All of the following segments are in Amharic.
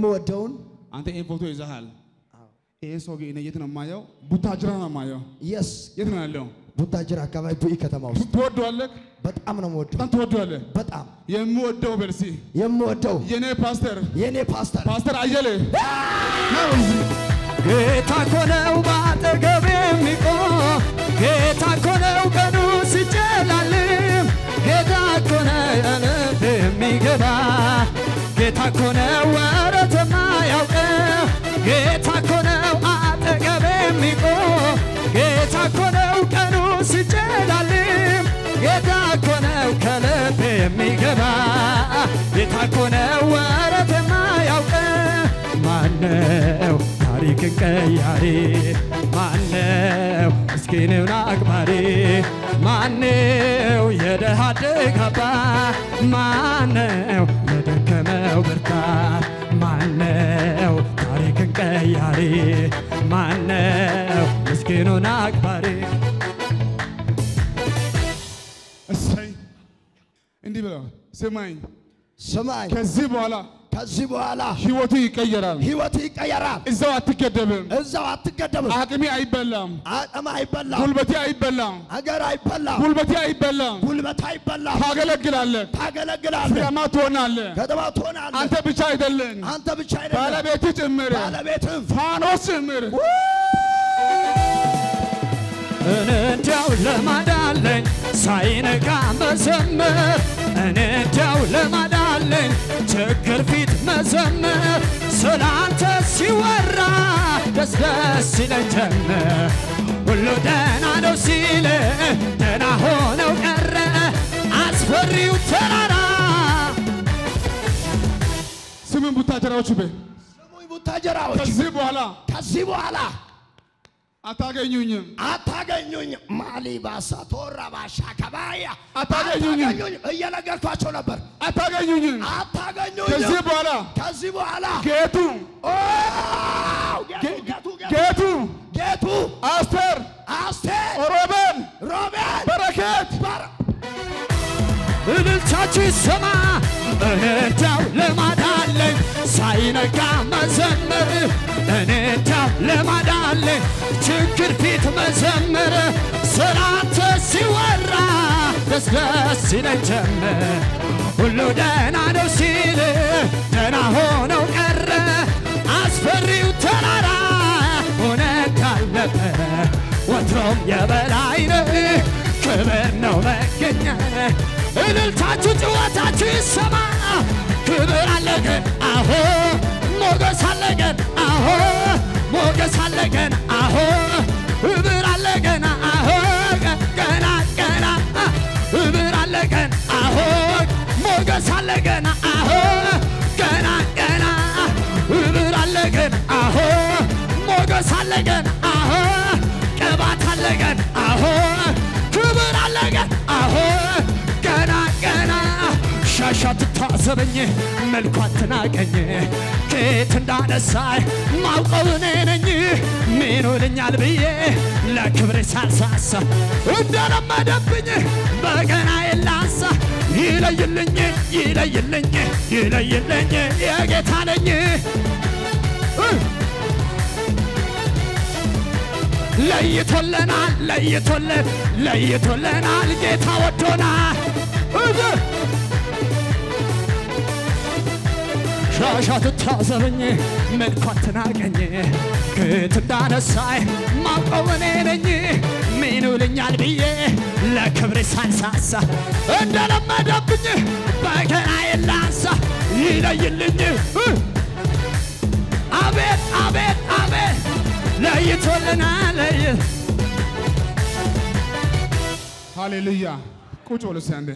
የምወደውን አንተ ይህን ፎቶ ይዘሃል። ይህ ሰው ግን እኔ የት ነው የማየው? ቡታጅራ ነው የማየው። የስ የት ነው ያለው? ቡታጅራ አካባቢ ቡኢ ከተማ ውስጥ ትወደዋለህ? በጣም ነው የምወደው። በጣም ትወደዋለህ። በጣም የምወደው በርሲ የምወደው የኔ ፓስተር የኔ ፓስተር ፓስተር አየለ ጌታ እኮ ነው በአጠገቤ የሚቆም ጌታ እኮ ነው ቀኑ ሲጨላልም ጌታ እኮ ነው የልብ የሚገባ ጌታ እኮ ነው ወረት የማያውቀው ጌታ እኮ ነው አጠገቤ የሚቆም ጌታ እኮ ነው ቀኑ ሲጨላልም ጌታ እኮ ነው ከልብ የሚገባ ጌታ እኮ ነው ወረት የማያውቀው ማነው ታሪክን ቀያሪ ማነው ምስኪንን አክባሪ ማነው የደሃ አደግ አባት ማነው ለደከመው ብርታት ማነው ታሪክን ቀያሪ ማነው ምስኪኑን አክባሪ እሰይ እንዲህ ብለው ስማኝ፣ ስማኝ ከዚህ በኋላ ከዚህ በኋላ ህይወቱ ይቀየራል። ህይወት ይቀየራል። እዛው አትገደብም። እዛው አትገደብም። አቅሜ አይበላም፣ አቅም አይበላም። ጉልበቴ አይበላም፣ ሀገር አይበላም። ጉልበቴ አይበላም። ጉልበት አይበላም። ታገለግላለህ፣ ታገለግላለህ። ፍሬያማ ትሆናለህ። ከተማ ትሆናለህ። አንተ ብቻ አይደለም፣ አንተ ብቻ አይደለም ባለቤት ጭምር፣ ባለቤትም ፋኖስ ጭምር እኔ እንዲያው ለማዳለኝ ሳይነጋ መዘመር እኔ እንዲያው ለማዳለኝ ችግር ፊት መዘመር ስላንተ ሲወራ ደስ ደስ ይለኝ ጀመር ሁሉ ደህና ነው ሲል ደህና ሆነው ቀረ አስፈሪው ተራራ ስምን ቡታጀራዎች በ ስሙኝ ቡታጀራዎች ከዚህ በኋላ ከዚህ በኋላ አታገኙኝም፣ አታገኙኝ። ማሊባሳ ቶራባሻ ከባያ አታገኙኝም። አታገኙኝ። እየነገርኳቸው ነበር። አታገኙኝም። አታገኙኝ። ከዚህ በኋላ ከዚህ በኋላ ጌቱ ኦ፣ ጌቱ ጌቱ ጌቱ ጌቱ ጌቱ አስቴር አስቴር ሮቤል ሮቤል በረከት በር- እልልታችሁ ይሰማ እኔ እንዲያው ልማዳለኝ ሳይነጋ መዘመር እኔ እንዲያው ልማዳለኝ ችግር ፊት መዘመር ስላንተ ሲወራ ደስ ደስ ይለኝ ጀመር ሁሉ ደህና ነው ሲል ደህና ሆነው ቀረ አስፈሪው ተራራ እውነት አለበት ወትሮም የበላይ ነህ ክብር ነው መገኛ እልልታችሁ ጭወታችሁ ይሰማ ክብር አለገን አሆ ሞገስ አለገን አሆ ሞገስ አለገን አሆ ክብር አለገን አሆ ገና ገና ክብር አለገን አሆ ሞገስ አለገን አሆ ገና ገና ክብር አለገን አሆ ሞገስ አለገን አሆ ቅባት አለገን አሆ ክብር አለገን አሆ ገና ገና ሻሻ ትታዘበኝ መልኳ ትናቀኝ ከየት እንዳነሳይ ማውቀው እኔ ነኝ ምን ይሉኛል ብዬ ለክብሬ ሳልሳሳ እንደለመደብኝ በገና የላንሳ ይለይልኝ ይለይልኝ ይለይልኝ የጌታ ነኝ ለይቶለናል ለይቶለን ለይቶለናል ጌታ ወዶናል እዝ ሻሻ ትታዘበኝ መልኳ ትናቀኝ ከየት እንዳነሳይ ማውቀው እኔ ነኝ ምን ይሉኛል ብዬ ለክብሬ ሳልሳሳ እንደለመደብኝ በገና የላንሳ ይለይልኝ እ አቤት አቤት አቤት ለይቶልናል ለይ ሃሌሉያ። ቁጭ በሉ እስኪ አንዴ።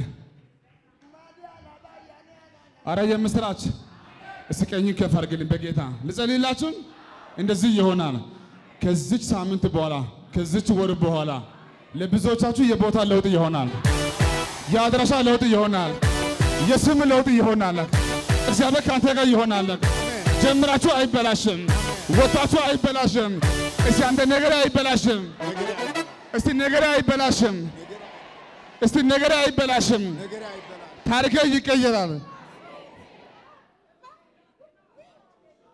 አረ የምስራች እስቲ ቀኝ ከፍ አድርግልኝ በጌታ ልጸልይላችሁን። እንደዚህ ይሆናል። ከዚች ሳምንት በኋላ ከዚች ወር በኋላ ለብዙዎቻችሁ የቦታ ለውጥ ይሆናል። የአድራሻ ለውጥ ይሆናል። የስም ለውጥ ይሆናል። እግዚአብሔር ከአንተ ጋር ይሆናል። ጀምራችሁ አይበላሽም። ወጣችሁ አይበላሽም። እስቲ አንተ ነገር አይበላሽም። እስቲ ነገር አይበላሽም። እስቲ ነገር አይበላሽም። ታሪክ ይቀየራል።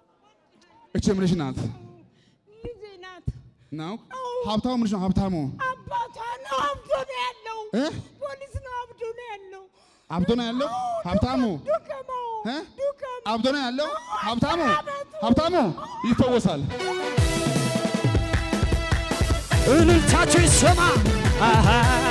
እቺ ምንሽ ናት ልጄ ናት። ነው? አዎ። ሀብታሙ ምንሽ ነው? ሀብታሙ አባቷ ነው አብዶ ነው ያለው። እ? ፖሊስ ነው አብዶ ነው ያለው። አብዶ ነው ያለው ሀብታሙ ዱከመው እ? ዱከም አብዶ ነው ያለው ሀብታሙ ሀብታሙ ይፈወሳል። እልልታችሁ ይሰማ። አሃ፣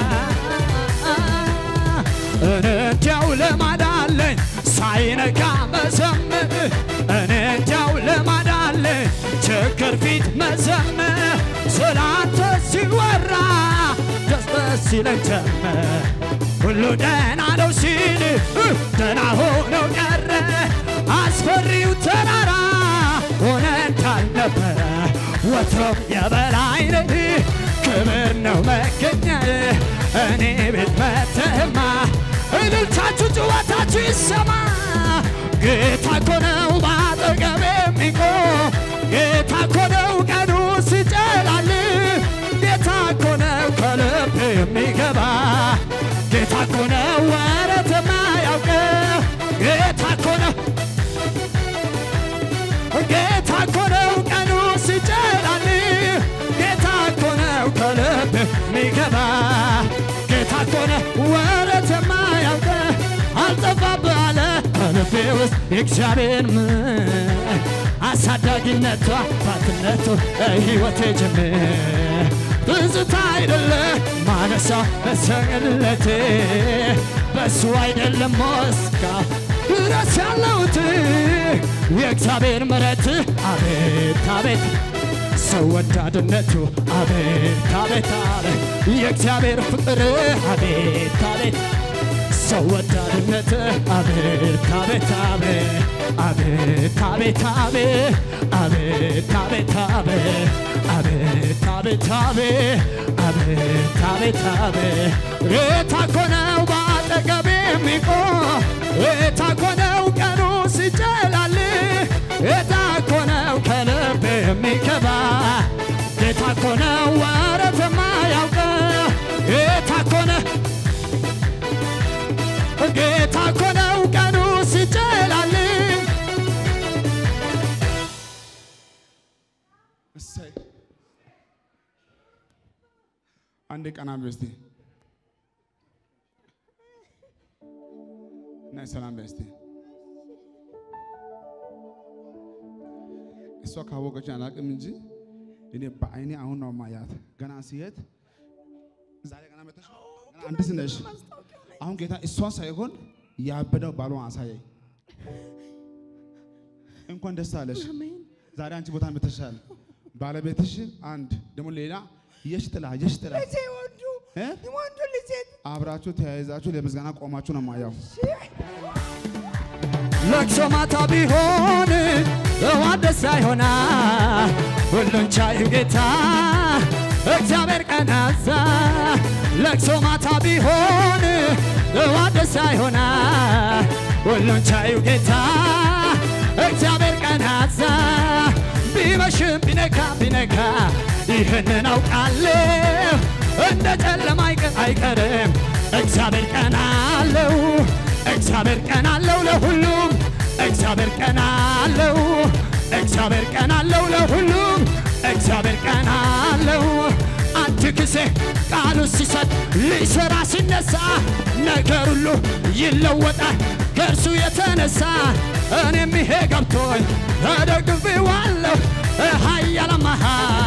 እኔ እንዲያው ልማድ አለኝ ሳይነጋ መዘመር፣ እኔ እንዲያው ልማድ አለኝ ችግር ፊት መዘመር፣ ስላንተ ሲወራ ደስ ደስ ይለኝ ጀመር። ሁሉ ደህና ነው ሲል እ፣ ደህና ሆነው ቀረ አስፈሪው ተራራ ሆነ እንዳልነበረ ወትሮም የበላይ ነህ ክብር ነው መገኛ እኔ ቤት መተህማ እልልታችሁ ጭዋታችሁ ይሰማ ጌታ እኮ ነው ባጠገቤ የሚቆም ጌታ እኮ ነው ቀኑ ሲጨላል ጌታ እኮ ነው ከልብ የሚገባ ጌታ እኮ ነው ወረት የማያውቅ ጌታ እኮ ነው ጌታ እኮ ነው ቀኑ ሲጨላል ጌታ እኮ ነው ከልብ ሚገባ ጌታ እኮ ነው ወረት የማያውቅ አልጠፋብህ አለ ከልቤ ውስጥ የእግዚአብሔር ምን አሳዳጊነቷ ባትነቱ ሕይወቴ ጅምር ትዝታ አይደለ ማነሳ መሰለቴ በሱ አይደለም ሞስካ ድረስ ያለሁት የእግዚአብሔር ምሕረት አቤት አቤት ሰው ወዳድነቱ አቤት አቤት አቤት የእግዚአብሔር ፍቅር አቤት አቤት ሰው ወዳድነት አቤት አቤት አቤት አቤት አቤት አቤት አቤት አቤት አቤት አቤት አቤት አቤት አቤት አቤት ጌታ እኮ ነው በአጠገቤ የሚቆም ጌታ እኮ ነው ቀኑ ሲጨላል ጌታ እኮ ነው ከልብ የሚገባ ጌታ እኮ ነው ወረት የማያውቅ ጌታ እኮ ነው ጌታ እኮ ነው ቀኑ ሲጨላል እሰይ አንዴ ቀና በይ እስቲ ናይ ሰላም በይ እስቲ እሷ ካወቀች አላውቅም እንጂ እኔ በአይኔ አሁን ነው ማያት። ገና ሲሄድ ዛሬ ገና መተሽ ገና አንድስ ነሽ። አሁን ጌታ እሷ ሳይሆን ያበደው ባሏን አሳየኝ። እንኳን ደስ አለሽ። ዛሬ አንቺ ቦታ መተሻል። ባለቤትሽ አንድ ደግሞ ሌላ የሽ ጥላ የሽ ጥላ ልጄ ወንዱ እ? ወንዱ ልጄ አብራችሁ ተያይዛችሁ ለምስጋና ቆማችሁ ነው ማያው። ለቅሶ ማታ ቢሆን ጠዋት ደስታ ይሆናል። ሁሉን ቻዩ ጌታ እግዚአብሔር ቀናዛ ለቅሶ ማታ ቢሆን ጠዋት ደስታ ይሆናል። ሁሉን ቻዩ ጌታ እግዚአብሔር ቀናዛ ቢመሽም ቢነጋ ቢነጋ ይህንን አውቃለሁ እንደ ጨለማ አይቀ- አይቀርም እግዚአብሔር ቀን አለው እግዚአብሔር ቀን አለው ለሁሉም እግዚአብሔር ቀን አለው እግዚአብሔር ቀን አለው ለሁሉም እግዚአብሔር ቀን አለው አንድ ጊዜ ቃሉ ሲሰጥ ሊሰራ ሲነሳ ነገር ሁሉ ይለወጣል ከእርሱ የተነሳ እኔም ይሄ ገብቶኝ ተደግፌዋለሁ ኃያላማሃ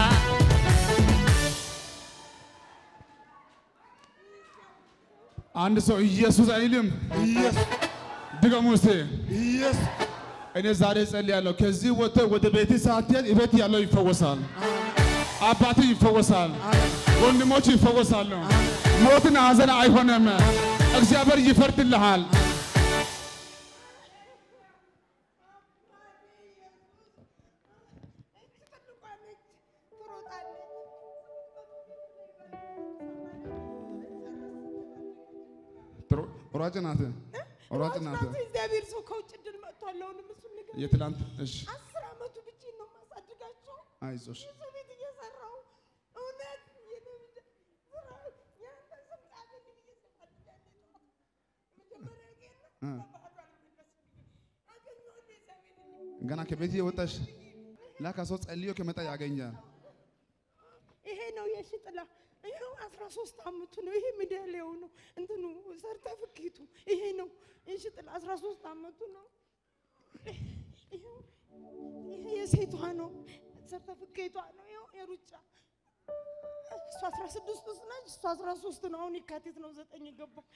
አንድ ሰው ኢየሱስ አይልም። ኢየሱስ ድገሙ እስቲ። ኢየሱስ እኔ ዛሬ ጸልያለሁ። ከዚህ ወጥተህ ወደ ቤት ሳትሄድ ቤት ያለው ይፈወሳል። አባት ይፈወሳል። ወንድሞች ይፈወሳሉ። ሞትን ሐዘን አይሆንም። እግዚአብሔር ይፈርድልሃል። ጥሩ- ሯጭ ናት። ሯጭ ናት። እግዚአብሔር ሰው ከውጭ ድል መጥቷል። አሁንም እሱን ነገር የትላንት እሺ፣ አስር ዓመቱ ብቻዬን ነው የማሳድጋቸው። አይዞሽ የሰው ቤት እየሰራሁ እውነት የነብድ ስራ ያንተ ስም ጻፍልኝ ብዬ ስፈልጋለሁ። መጀመሪያ ግን እ። በባህሉ አልመለስም። አገኘሁት የሰው ቤት ገና ከቤት እየወጣሽ ላካ ሰው ጸልዮ ከመጣ ያገኛል። ይሄ ነው የሺ ጥላ። ይኸው አስራ ሶስት አመቱ ነው። ይሄ ሜዳሊያው ነው እንትኑ ሰርተፍኬቱ ይሄ ነው የሺ ጥላ። አስራ ሶስት አመቱ ነው። ይኸው ይሄ የሴቷ ነው ሰርተፍኬቷ ነው። ይኸው የሩጫ እሱ አስራ ስድስት ውስጥ ነች። እሱ አስራ ሶስት ነው። አሁን የካቲት ነው ዘጠኝ የገባው።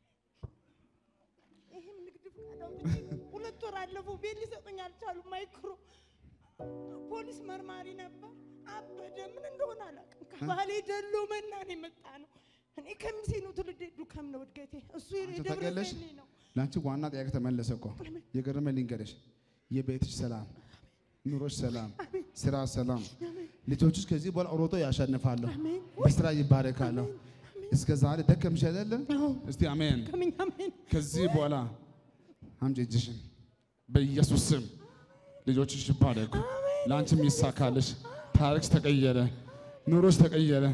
ይሄም ንግድ ፍቃድ አውጥቼ ሁለት ወር አለፈው። ቤት ሊሰጡኝ አልቻሉም። ማይክሮ ፖሊስ መርማሪ ነበር። አበደ። ምን እንደሆነ አላውቅም። ከባሌ ደሎ መናን የመጣ ነው። እኔ ከሚሴ ነው ትውልዴ፣ ዱከም ነው እድገቴ። እሱ አንቺ የደብረ ታውቂያለሽ? ዘይት ነው። ለአንቺ ዋና ጥያቄ ተመለሰ እኮ። የገረመ ልንገርሽ፣ የቤትሽ ሰላም፣ ኑሮሽ ሰላም፣ ስራ ሰላም፣ ልጆችሽ ከዚህ በኋላ ሮጦ ያሸንፋሉ፣ አሜን። በስራ ይባረካሉ። እስከ ዛሬ ደከምሽ አይደለ? እስቲ አሜን። ከሚኝ አሜን። ከዚህ በኋላ አምጪ እጅሽን በኢየሱስ ስም ልጆችሽ ይባረኩ፣ ለአንቺም ይሳካልሽ። ታሪክሽ ተቀየረ፣ ኑሮሽ ተቀየረ።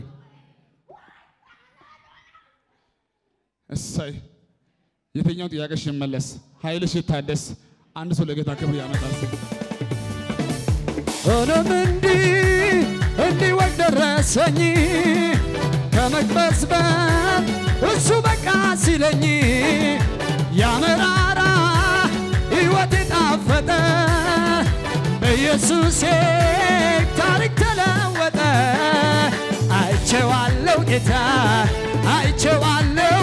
እሰይ የትኛው ጥያቄሽ ይመለስ፣ ኃይልሽ ይታደስ። አንድ ሰው ለጌታ ክብር ያመጣል። ሆኖም እንዲህ እንዲህ ወግ ደረሰኝ ከመቅበዝበዝ እሱ በቃ ሲለኝ ያመራራ ሕይወት የጣፈጠ በኢየሱሴ ታሪክ ተለወጠ። አይቼዋለሁ ጌታ አይቼዋለሁ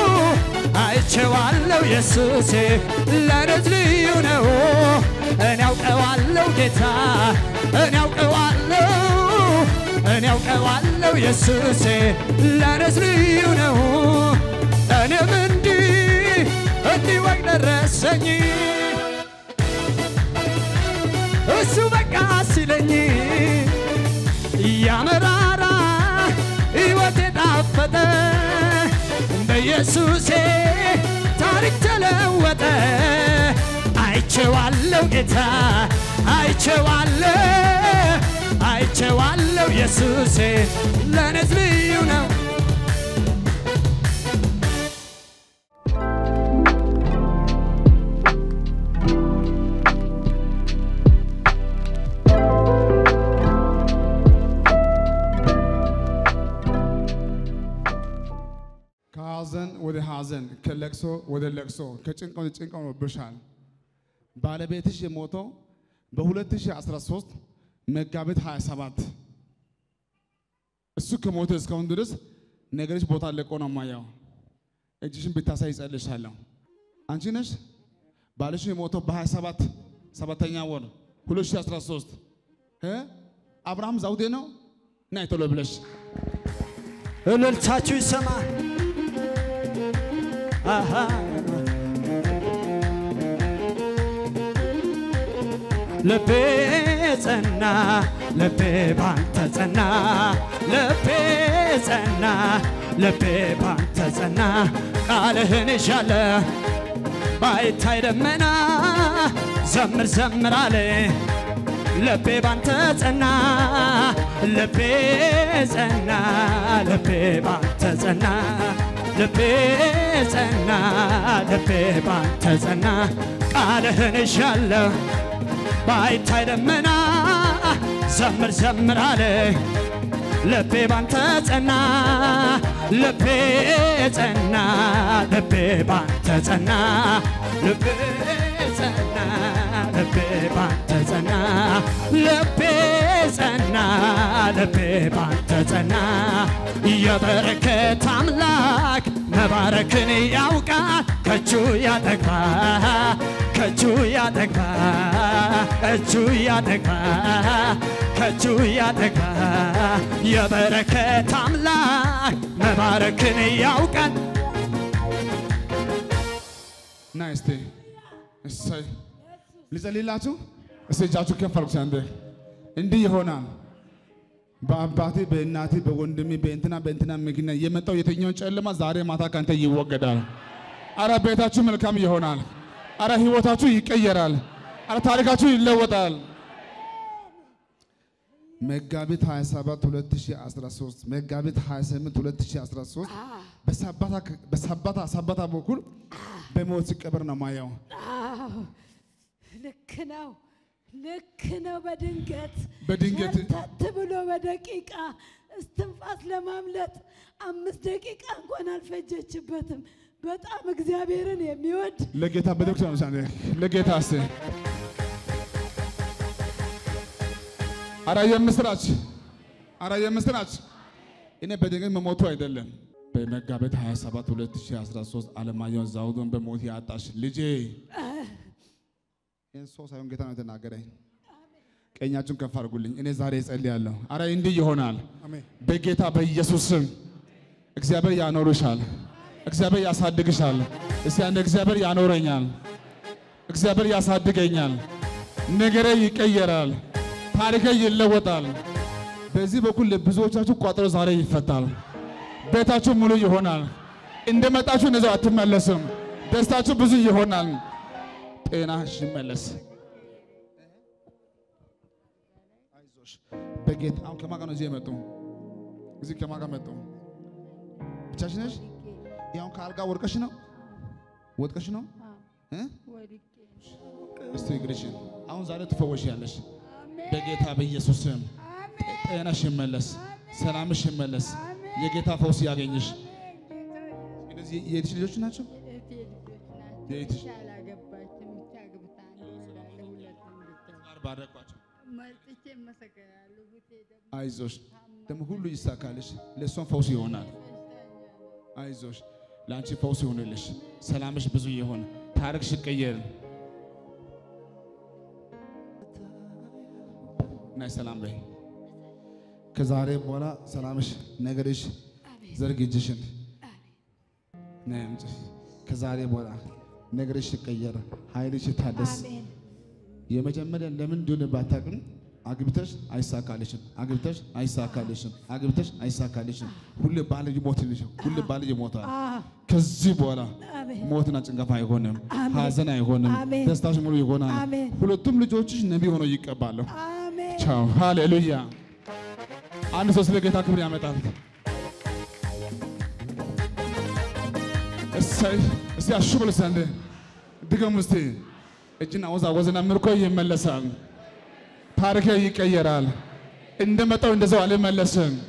አይቼዋለሁ ኢየሱሴ ለረት ልዩ ነው። እኔ አውቀዋለሁ ጌታ እኔ አውቀዋለሁ እኔ አውቀዋለሁ ኢየሱሴ ለረት ልዩ ነው። እኔም እንዲህ እንዲህ ወግ ደረሰኝ እሱ በቃ ሲለኝ ያመራራ ሕይወት የጣፈጠ በኢየሱሴ ታሪክ ተለወጠ። አይቼዋለሁ ጌታ አይቼዋለሁ አይቼዋለሁ ኢየሱሴ ለእኔስ ልዩ ነው። ከሐዘን ወደ ሐዘን፣ ከለቅሶ ወደ ለቅሶ፣ ከጭንቅ ወደ ጭንቅ ሆኖብሻል። ባለቤትሽ የሞተው በ2013 መጋቢት 27 እሱ ከሞተ እስካሁን ድረስ ነገርሽ ቦታ ለቆ ነው ማያው። እጅሽን ብታሳይ ይጸልሻለሁ። አንቺ ነሽ ባልሽ የሞተው በ27 ሰባተኛ ወር 2013 እ አብርሃም ዛውዴ ነው ናይ ቶሎ ብለሽ እልልታችሁ ይሰማ። አሃ ልቤ ጸና፣ ልቤ ባንተ ጸና፣ ልቤ ጸና፣ ልቤ ባንተ ጸና። ቃልህን ይሻለ ባይታይ ደመና ዘምር ዘምር አለ ልቤ ባንተ ጸና ልቤ ጸና ልቤ ባንተ ጸና ልቤ ጸና ልቤ ባንተ ጸና ቃልህን እሻለሁ ባይታይ ደመና ዘምር ዘምር አለ ልቤ ባንተ ጸና ልቤ ጸና ልቤ ባንተ ጸና ልቤ ጸና ልቤ ባንተ ጸና ልቤ ጸና ልቤ ባንተ ጸና የበረከት አምላክ መባረክን ያውቃል ከእጁ ያጠግባ ከእጁ ያጠግባ እጁ ያጠግባ ከእጁ ያጠግባ የበረከት አምላክ መባረክን ያውቃል ና እስቲ እሰይ ልጸልይላችሁ። እስቲ እጃችሁ ከፍ አድርጉ። አንዴ እንዲህ ይሆናል። በአባቴ በእናቴ በወንድሜ በእንትና በእንትና ምክንያት የመጣው የትኛውን ጨለማ ዛሬ ማታ ካንተ ይወገዳል። አረ ቤታችሁ መልካም ይሆናል። አረ ህይወታችሁ ይቀየራል። አረ ታሪካችሁ ይለወጣል። መጋቢት 27 2013 መጋቢት 28 2013 በሰባታ በሰባታ ሰባታ በኩል በሞት ሲቀበር ነው ማየው። አዎ ልክ ነው። ልክ ነው። በድንገት በድንገት ሸርተት ብሎ በደቂቃ እስትንፋስ ለማምለጥ አምስት ደቂቃ እንኳን አልፈጀችበትም። በጣም እግዚአብሔርን የሚወድ ለጌታ ቤተክርስቲያን ውሳኔ ለጌታ ስ አራ የምስራች አራ የምስራች እኔ በድንገት መሞቱ አይደለም። በመጋቢት 27 2013 አለማየሁ ዛውዱን በሞት ያጣሽ ልጄ ይህን ሰው ሳይሆን ጌታ ነው የተናገረኝ። ቀኛችሁን ከፍ አድርጉልኝ። እኔ ዛሬ እጸልያለሁ። አረ እንዲህ ይሆናል። በጌታ በኢየሱስ ስም እግዚአብሔር ያኖርሻል። እግዚአብሔር ያሳድግሻል። እስቲ አንድ እግዚአብሔር ያኖረኛል፣ እግዚአብሔር ያሳድገኛል፣ ነገሬ ይቀየራል፣ ታሪኬ ይለወጣል። በዚህ በኩል ለብዙዎቻችሁ ቋጠሮ ዛሬ ይፈታል። ቤታችሁ ሙሉ ይሆናል። እንደመጣችሁ እነዚያው አትመለስም። ደስታችሁ ብዙ ይሆናል። ጤናሽ ይመለስ። አይዞሽ በጌታ አሁን ከማን ጋር ነው እዚህ የመጡ? እዚህ ከማን ጋር መጡ? ብቻሽ ነሽ? ያሁን ከአልጋ ወድቀሽ ነው ወድቀሽ ነው እ? እስቲ እግርሽን አሁን ዛሬ ትፈወሻለሽ በጌታ በኢየሱስ ስም። ጤናሽ ይመለስ፣ ሰላምሽ ይመለስ፣ የጌታ ፈውስ ያገኝሽ። እነዚህ የእህትሽ ልጆች ናቸው? የእህትሽ አላገባችም ብቻ አግብታ ነው እንዳለ ሁለቱም ብቻ ባረኳቸው። መጥቼ እመሰገናለሁ። ቡቴ ደግሞ አይዞሽ ደግሞ ሁሉ ይሳካልሽ። ለእሷም ፈውስ ይሆናል። አይዞሽ ለአንቺ ፈውስ ይሆንልሽ። ሰላምሽ ብዙ ይሆን፣ ታሪክሽ ይቀየር። ናይ ሰላም በይ። ከዛሬ በኋላ ሰላምሽ ነገርሽ ዘርግ እጅሽን ናይ አምጪ። ከዛሬ በኋላ ነገርሽ ይቀየር፣ ኃይልሽ ይታደስ። የመጀመሪያ ለምን እንደሆነ ባታውቅም አግብተሽ አይሳካልሽም፣ አግብተሽ አይሳካልሽም፣ አግብተሽ አይሳካልሽም። ሁሌ ባል ይሞትልሽ፣ ሁሌ ባል ይሞታል። ከዚህ በኋላ አሜን። ሞትና ጭንቀት አይሆንም፣ አሜን። ሀዘን አይሆንም፣ አሜን። ደስታሽ ሙሉ ይሆናል። አሜን። ሁለቱም ልጆችሽ ነቢይ ሆነው ይቀባሉ። አሜን። ቻው፣ ሃሌሉያ። አንድ ሰው ስለ ጌታ ክብር ያመጣል። እሰይ እስቲ አሹ በሉ እስቲ አንዴ ድገሙ እስቲ። እጅና ወዛወዝና ምርኮ ይመለሳል። ታሪክ ይቀየራል። እንደመጣው እንደዛው አልመለስም።